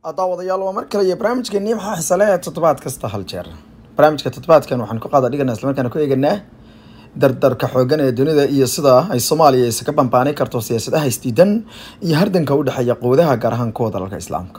daawadayaal waa mar kale iyo barnaamijkeennii maxaa xisale ee toddobaad kasta hal jeer barnaamijka toddobaadkan waxaan ku qaada dhiganaa islamarkaana ku eeganaa dardarka xoogan ee dunida iyo sida ay soomaaliya isaga bambaani karto siyaasadaha isdiidan iyo hardanka u dhexeeya quwadaha gaar ahaan kuwa dalalka islaamka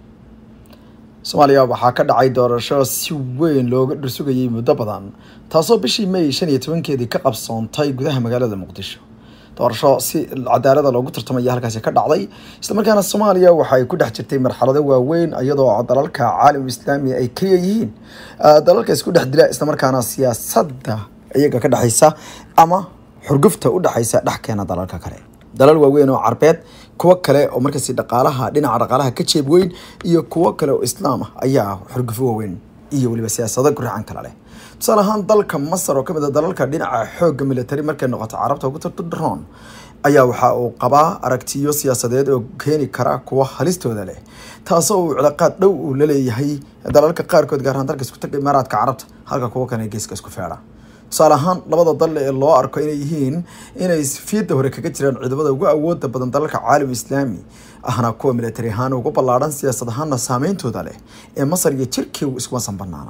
soomaaliya waxaa ka dhacay doorasho si weyn looga dhursugayay muddo badan taasoo bishii may shan iyo tobankeedii ka qabsoontay gudaha magaalada muqdisho doorasho si cadaalada loogu tartamaya halkaasi ka dhacday islamarkaana soomaaliya waxay ku dhex jirtay marxalado waaweyn iyadoo dalalka caalam islaami ay keliya yihiin dalalka isku dhex dila islamarkaana siyaasadda iyaga ka dhexaysa ama xurgufta u dhexaysa dhexkeena dalalka kale dalal waaweyn oo carbeed kuwo kale oo markaasi dhaqaalaha dhinaca dhaqaalaha ka jeeb weyn iyo kuwo kale oo islaam ah ayaa xurgufo waaweyn iyo weliba siyaasado guracan kale leh tusaale ahaan dalka masar oo kamid a dalalka dhinaca xooga military markay noqoto carabta ugu tartadharoon ayaa waxa uu qabaa aragtiyo siyaasadeed oo keeni kara kuwa halistooda leh taasoo uu cilaaqaad dhow uu laleeyahay dalalka qaarkood gaar ahaan dalka isku taga imaaraadka carabta halka kuwo kale geeska isku feedha tusaale ahaan labada dal ee loo arko inay yihiin inay fiida hore kaga jiraan ciidamada ugu awooda badan dalalka caalam islaami ahna kuwa military ahaan ugu ballaadhan siyaasad ahaana saameyntooda leh ee masar iyo jirkiigu iskumasan banaana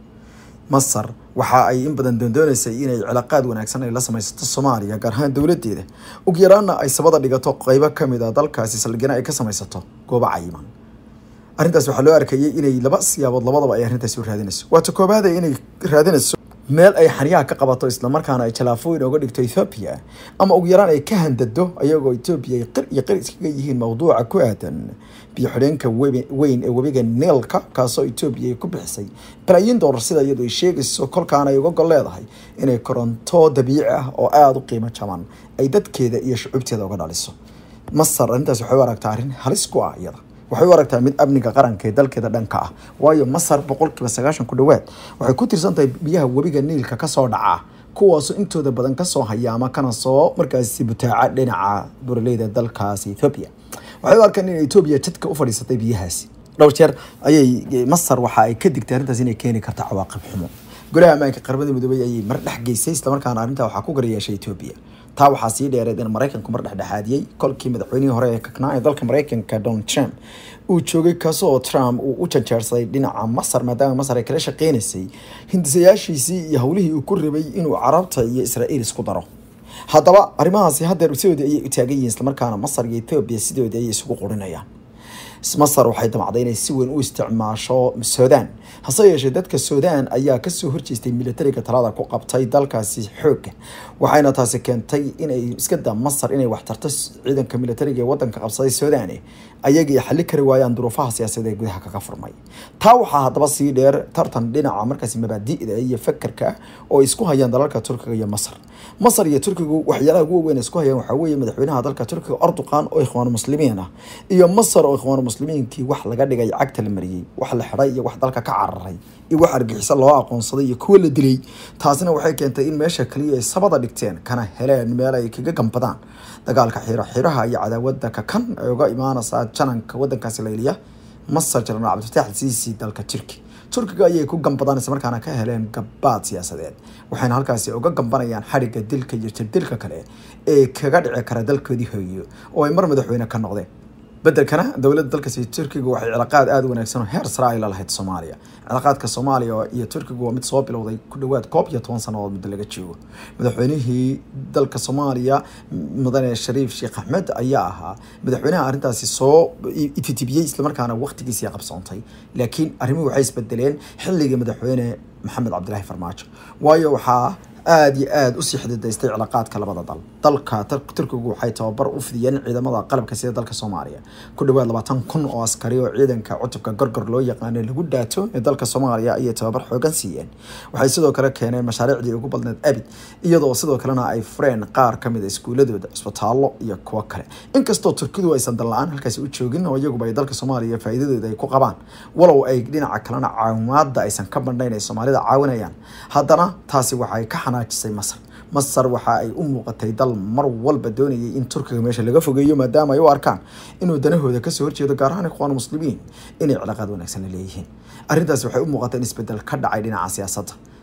masar waxa ay in badan doondooneysay inay cilaaqaad wanaagsan ay la samaysato soomaaliya gaar ahaan dowladeeda ugu yaraana ay sabada dhigato qeybo kamid a dalkaasi saldhigana ay ka samaysato goobo cayiman arrintaas waxaa loo arkayay inay laba siyaabood labadaba ay arrintaasi u raadinayso waata koobaada inay raadinayso meel ay xaryaha ka qabato islamarkaana ay jalaafooyin oga dhigto ethoobiya ama ugu yaraan ay ka handado ayagoo etoobiya ay qir iyo qir iskaga yihiin mawduuca ku aadan biyo xidheenka weyn ee webiga neelka kaasoo etoobiya ay ku bixisay balaayiin doolar sida iyadu ay sheegayso kolkaana ay uga gol leedahay inay koronto dabiici ah oo aada u qiimo jaban ay dadkeeda iyo shucuubteeda uga dhaliso masar arrintaas waxay u aragtaa arrin halis ku ah iyada waxay u aragtaa mid amniga qaranka ee dalkeeda dhanka ah waayo masar boqolkiiba sagaashan ku dhowaad waxay ku tirsan tahay biyaha webiga niilka kasoo dhaca kuwaasoo intooda badan kasoo haya ama kana soo markaasi butaaca dhinaca buraleyda dalkaasi ethoobia waxay u arkaan in etoobiya jadka u fadhiisatay biyahaasi dhowr jeer ayay masar waxa ay ka digtay arrintaas inay keeni karta cawaaqib xumo golaha ammaanka qaramada midoobay ayay mar dhex geysay islamarkaana arrintaa waxaa ku garyeeshay etoobiya taa waxaa sii dheereed in maraykanku mar dhexdhexaadiyey kolkii madaxweynihii hore ee kaknaa ee dalka maraykanka donald trump uu joogay kaasoo trump uu u janjeersaday dhinaca masar maadaama masar ay kala shaqeynaysay hindisayaashiisii iyo howlihii uu ku rabay inuu carabta iyo israa'iil isku daro haddaba arrimahaasi haddeer sidoodii ayay u taagan yihiin islamarkaana masar iyo etoobiya sidoodii ayay isugu qurinayaan masar waxay damacday inay si weyn u isticmaasho sudan hase yeeshee dadka sudan ayaa kasoo horjeestay militariga talada ku qabtay dalkaasi xooga waxayna taasi keentay inay iska da masar inay waxtarto ciidanka militariga ee wadanka qabsaday sudan ayagii xali kari waayaan duruufaha siyaasadeed ee gudaha kaga furmay taa waxaa haddaba sii dheer tartan dhinaca markaasi mabaadi'da iyo fakerka oo isku hayaan dalalka turkiga iyo masar masar iyo turkigu waxyaalaha ugu waaweyn isku hayaan waxaa weeye madaxweynaha dalka turkiga erdoqan oo ikhwaan muslimiin ah iyo masar oo ikhwaan muslimiinkii wax laga dhigay cagta la mariyey wax la xidhay iyo wax dalka ka cararay iyo wax argixiso loo aqoonsaday iyo kuwa la dilay taasina waxay keentay in meesha kaliya ay sabada dhigteen kana heleen meel ay kaga gambadaan dagaalka xiro xiraha iyo cadaawada kakan ay uga imaanaysaa jananka wadankaasi layliya masar jenaraal cabdifatax siisi dalka turki turkiga ayay ku gambadaan markaana ka heleen gabaad siyaasadeed waxayna halkaasi uga gambanayaan xadhigga dilka iyo jirdilka kale ee kaga dhici kara dalkoodii hooyo oo ay mar madaxweyne ka noqdeen bedelkana dowladda dalkaasi turkiga waxay cilaaqaad aada u wanaagsan oo heer sare ay la lahayd soomaaliya cilaaqaadka soomaaliya iyo turkiga waa mid soo bilowday ku dhowaad koob iyo toban sannadood muddo laga joogo madaxweynihii dalka soomaaliya mudane shariif sheekh axmed ayaa ahaa madaxweynaha arrintaasi soo ititibiyey islamarkaana waqtigiisii qabsoontay laakiin arrimuhu waxay isbedeleen xilligii madaxweyne maxamed cabdilaahi farmaajo waayo waxaa aada iyo aada usii xididaystay cilaaqaadka labada dal dalka turkigu waxay tababar u fidiyeen ciidamada qalabka sida dalka soomaaliya ku dhawaad labaatan kun oo askari oo ciidanka cutubka gorgor loo yaqaano lagu dhaato ee dalka soomaaliya ayay tababar xoogan siiyeen waxay sidoo kale keeneen mashaariicdii ugu badneed abid iyadoo sidoo kalena ay fureen qaar kamid a iskuuladooda cisbitaallo iyo kuwo kale inkastoo turkidu aysan dal-la-aan halkaasi u joogin oo iyaguba ay dalka soomaaliya faa'iidadooda ay ku qabaan walow ay dhinaca kalena caawimaada aysan ka bandhayn ay soomaalida caawinayaan haddana taasi waxay ka xanaajisay masar masar waxa ay u muuqatay dal mar walba doonayay in turkiga meesha laga fogeeyo maadaama ay u arkaan inuu danahooda kasoo horjeedo gaar ahaan ikhwaan muslimiin inay cilaaqaad wanaagsan la leeyihiin arrintaas waxay u muuqatay in isbedel ka dhacay dhinaca siyaasadda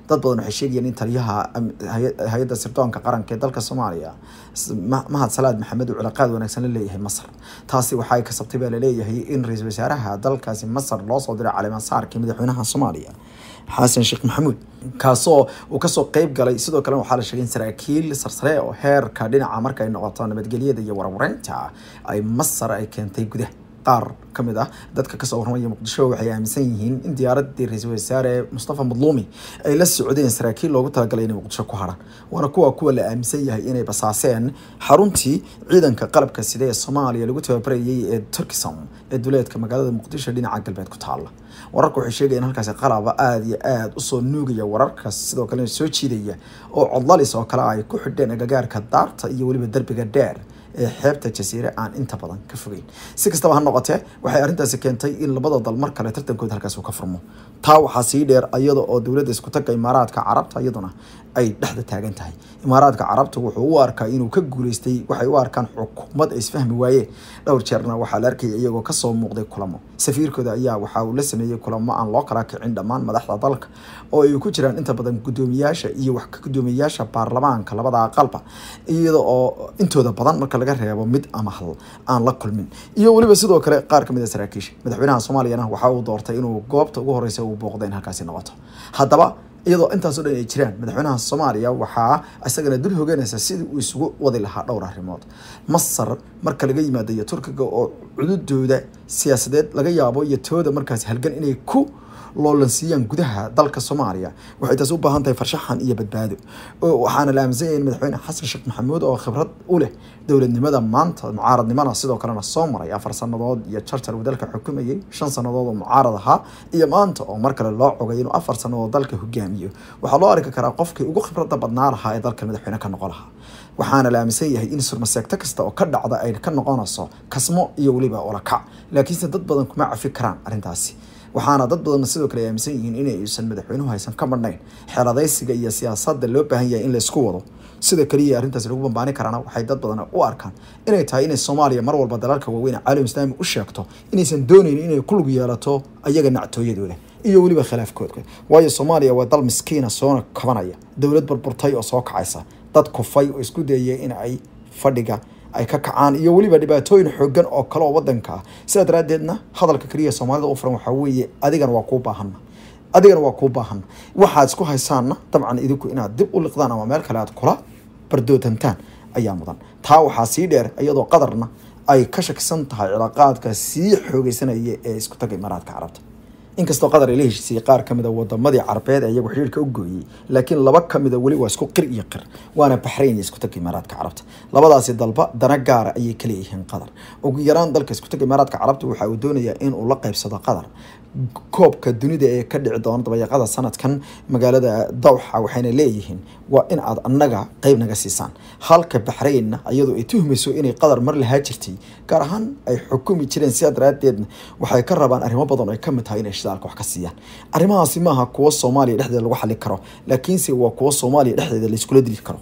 dad badan waxay sheegayeen in taliyaha hay-adda sirdoonka qaranka ee dalka soomaaliya mahad salaad maxamed uu cilaaqaad wanaagsan la leeyahay masar taasi waxay kasabtay baa laleeyahay in ra-iisul wasaaraha dalkaasi masar loo soo diray caleemasaarkii madaxweynaha soomaaliya xasan sheekh maxamuud kaasoo uu kasoo qeyb galay sidoo kale waxaa la sheegay in saraakiil sarsare oo heerka dhinaca markay noqoto nabadgelyada iyo warwareynta ay masar ay keentay gudaha qaar ka mid ah dadka kasoo warramaya muqdisho waxay aaminsan yihiin in diyaaradii ra-iisul wasaare mustafa madluumi ay la socdeen saraakiil loogu talagalay inay muqdisho ku haraan waana kuwa kuwa la aaminsan yahay inay basaaseen xaruntii ciidanka qalabka sida ee soomaaliya lagu tababarayay ee turkism ee duleedka magaalada muqdisho dhinaca galbeed ku taala wararka waxay sheegayeen halkaasi qalaba aada iyo aada usoo nuugaya wararka sidoo kalena soo jiidaya oo codlalis oo kale ay ku xidheen agagaarka daarta iyo weliba derbiga dheer ee xeebta jasiire aan inta badan ka fogeyn si kastaba ha noqotee waxay arrintaasi keentay in labada dal mar kale tartankooda halkaas uu ka furmo taa waxaa sii dheer iyada oo dowladda isku tagga imaaraadka carabta iyaduna ay dhexda taagan tahay imaaraadka carabta wuxuu u arkaa inuu ka guuleystay waxay u arkaan xukuumad ay isfahmi waayeen dhowr jeerna waxaa la arkaya iyagoo kasoo muuqday kulamo safiirkooda ayaa waxa uu la sameeyey kulamo aan loo kala kicin dhammaan madaxda dalka oo ay ku jiraan inta badan guddoomiyaasha iyo wax ka guddoomiyaasha baarlamaanka labada aqalba iyada oo intooda badan marka laga reebo mid ama hal aan la kulmin iyo weliba sidoo kale qaar kamid a saraakiisha madaxweynaha soomaaliyana waxa uu doortay inuu goobta ugu horeysa uu booqda in halkaasi noqoto haddaba iyadoo intaasoo dhan ay jiraan madaxweynaha soomaaliya waxaa isagana dul hoganaysa sidii uu isugu wadi lahaa dhowr arrimood masar marka laga yimaado iyo turkiga oo cududooda siyaasadeed laga yaabo iyo tooda markaasi halgan inay ku loolansiiyaan gudaha dalka soomaaliya waxay taasi u baahan tahay farshaxan iyo badbaado waxaana la aaminsan yahay in madaxweyne xasan sheekh maxamuud oo khibrad u leh dowladnimada maanta mucaaradnimana sidoo kalena soo maray afar sanadood iyo jarjar uu dalka xukumayay shan sanadood oo mucaarad ahaa iyo maanta oo mar kale loo cogay inuu afar sanadood dalka hogaamiyo waxaa loo arki karaa qofkii ugu khibrada badnaa lahaa ee dalka madaxweyne ka noqon lahaa waxaana la aaminsan yahay in surmaseegto kasta oo ka dhacda ay ka noqonayso kasmo iyo weliba olakac laakiinse dad badan kuma cafi karaan arrintaasi waxaana dad badan sidoo kale aaminsan yihiin in aysan madaxweynuhu haysan ka marnayn xeeladaysiga iyo siyaasadda loo baahan yahay in la isku wado sida keliya arrintaasi lagu bambaani karaana waxay dad badan u arkaan inay tahay inay soomaaliya mar walba dalalka waaweyn caalam islaami u sheegto inaysan doonaynin inay ku lug yeelato ayaga nactooyadooda iyo weliba khilaafkoodka waayo soomaaliya waa dal miskiina soona kabanaya dowlad burburtay oo soo kacaysa dad kufay oo isku dayaya in ay fadhiga ay ka kacaan iyo weliba dhibaatooyin xoogan oo kale oo wadanka ah sidaa daraaddeedna hadalka keliya soomaalida u furan waxaa weeye adigana waa kuu baahana adigana waa kuu baahana waxaad isku haysaanna dabcan idinku inaad dib u liqdaan ama meel kale aad kula bardootantaan ayaa mudan taa waxaa sii dheer iyadoo qadarna ay ka shakisan tahay cilaaqaadka sii xoogeysanaya ee isku taga imaaraadka carabta inkastoo qatar ay la heshiisay qaar ka mid a wadamadii carabeed ee iyagu xiriirka u gooyey laakiin laba ka mid a weli waa isku qir iyo qir waana baxrayn iyo isku tagga imaaraadka carabta labadaasi dalba dana gaara ayay ka leeyihiin qatar ugu yaraan dalka isku tagga imaaraadka carabta waxa uu doonayaa in uu la qaybsado qatar koobka dunida ee ka dhici doona dabayaaqada sanadkan magaalada dawxa waxayna leeyihiin waa in aad annaga qeyb naga siisaan halka baxraynna iyadoo ay tuhmayso inay qatar mar lahaa jirtay gaar ahaan ay xukumi jireen sidaa daraadeedna waxay ka rabaan arrimo badan oo ay kamid tahay inay shidaalka wax ka siiyaan arrimahaasi maaha kuwo soomaaliya dhexdeeda lagu xali karo laakiinse waa kuwo soomaaliya dhexdeeda layskula dili karo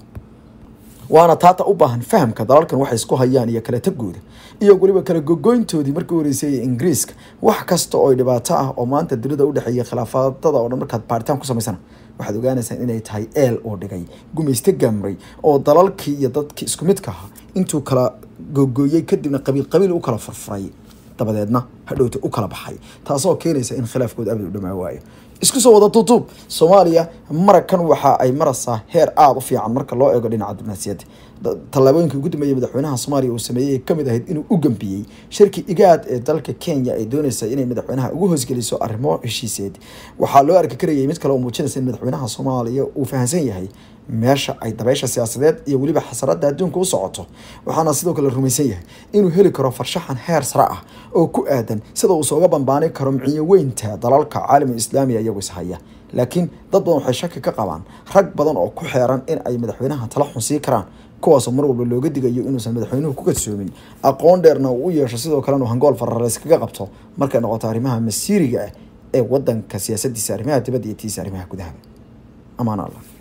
waana taata u baahan fahamka dalalkan waxay isku hayaan iyo kala tagooda iyo weliba kala gogoyntoodii markii horeysay ingiriiska wax kasta oo dhibaato ah oo maanta dunida udhexeeya khilaafaadada oo dhan markaad baaritaan ku samaysana waxaad ogaanaysaan inay tahay eel oo dhigay gumayste gamray oo dalalkii iyo dadkii isku midka ahaa intuu kala gogooyey kadibna qabiil qabiil u kala furfuray dabadeedna hadhowta u kala baxay taasoo keenaysa in khilaafkooda abad u dhamaa waayo isku soo wada tuutuub soomaaliya marakan waxa ay maraysaa heer aada u fiican marka loo eego dhinaca dibnaasiyadda tallaabooyinkii ugu dambeeyey madaxweynaha soomaaliya uu sameeyey kamid ahayd inuu u gambiyey shirki igaad ee dalka kenya ay doonaysa inay madaxweynaha ugu hoosgeliso arrimo heshiiseed waxaa loo arki karayay mid kale oo muujinaysa in madaxweynaha soomaaliya uu fahamsan yahay meesha ay dabeysha siyaasadeed iyo weliba xasarada adduunka u socoto waxaana sidoo kale rumaysan yahay inuu heli karo farshaxan heer sare ah oo ku aadan sida uu sooga bambaani karo miciyo weynta dalalka caalamiga islaamiga iyagoo ishaya laakiin dad badan waxay shaki ka qabaan rag badan oo ku xeeran in ay madaxweynaha tala xun sii karaan kuwaasoo mar walba looga digayo inuusan madaxweynuhu ku kadsoomin aqoon dheerna uu u yeesho sidoo kalena hangool fararays kaga qabto markay noqoto arrimaha masiiriga ah ee wadanka siyaasadiisa arrimaha dibadda iyo tiisa arrimaha gudaha amaan allah